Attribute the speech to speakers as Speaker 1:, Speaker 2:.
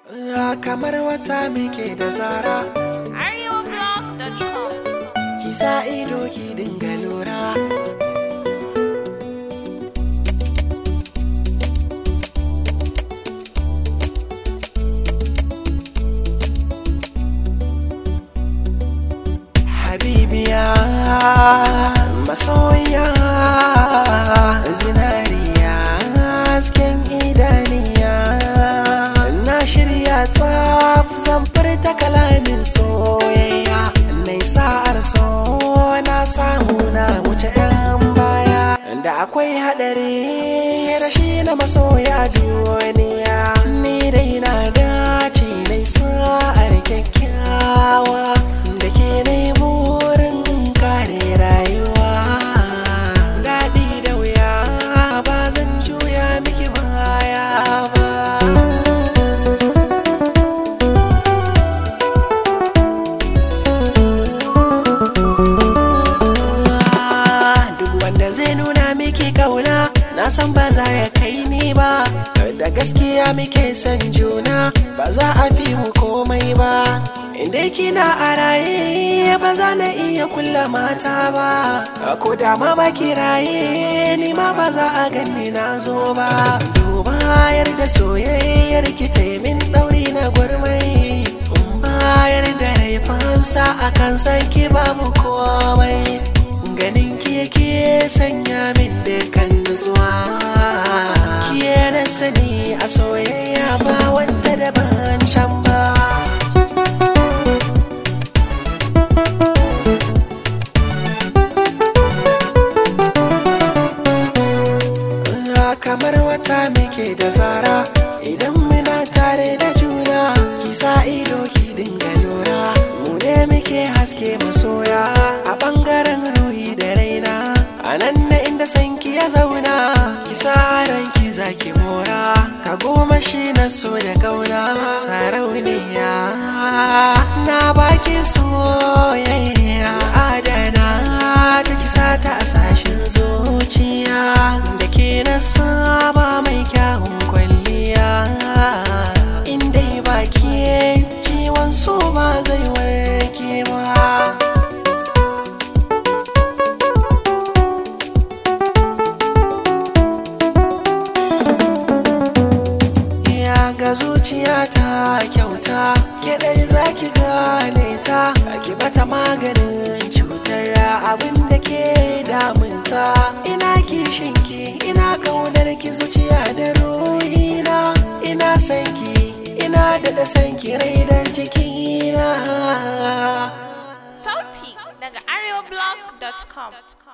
Speaker 1: kamar wata muke da zara
Speaker 2: arewablog.com
Speaker 1: ki sa ido ki dinga lura habibiya masoya zinariya hasken idaniya na shirya tsaf zan furta kalamin soyayya mai sa'ar so na samu na wuce yan baya da akwai haɗari rashi na masoya duniya ni dai na dace dai sa'ar kyakkyawa da ke nemo wurin kare rayuwa daɗi da wuya ba zan juya miki baya ba duk wanda zai nuna miki kauna na san ba za ya kai ni ba da gaskiya muke son juna ba za a fi mu komai ba inda kina a raye ba za na iya kulla mata ba ko da ma ba ki raye ni ma ba za a ganni na zo ba duba da soyayyar ki min ɗauri na gwarmai bayar da raifansa akan san ki babu komai ganin ki yake sanya min dukkan nutsuwa ki na sani a soyayya ba wanda daban can ba kamar wata muke da zara idan muna tare da juna ki sa ido ki dinga lura mu ne muke haske masoya a bangaren ruhi da raina a nan na inda sanki ya zauna ki sa ranki zaki mora ka goma shi na so da kauna sarauniya na baki soyayya adana ta kisa ta a sashin zuciya da ke na saba mai kyawun kwalliya inda ba ke ciwon so ba zai warke ba ya ga zuciya ta kyauta ke dai zaki gane ta ki bata maganin cutar abin da ke damunta ina kishin ki ina kaunar ki zuciya da ruhina ina san ki ina da san ki rai dan jikina
Speaker 2: sauti daga arewablog.com